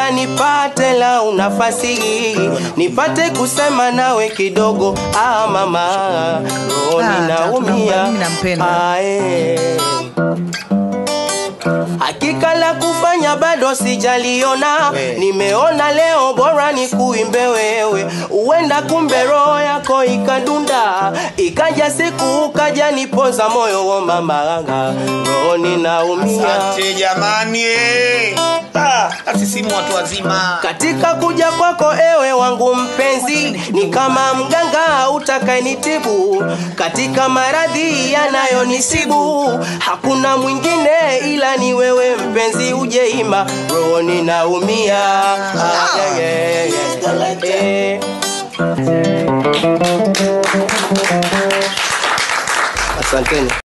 naomba nipate lau nafasi hii nipate kusema nawe kidogo ah mama roho Ah, ninaumia tatu, mimi nampenda. Ah, eh. Hakika la kufanya bado sijaliona, nimeona leo bora ni kuimbe wewe, uenda kumbe roho yako ikadunda, ikaja siku ukaja nipoza moyo wa mamanga, roho ninaumia Asante jamani. eh. Ah, na sisi mu watu wazima. katika kuja kwako ewe wangu mpenzi, ni kama mganga utakayenitibu katika maradhi yanayonisibu. Hakuna mwingine ila ni wewe mpenzi, ujeima roho ninaumia. Ah, yeah, yeah, yeah. Eh. Asanteni.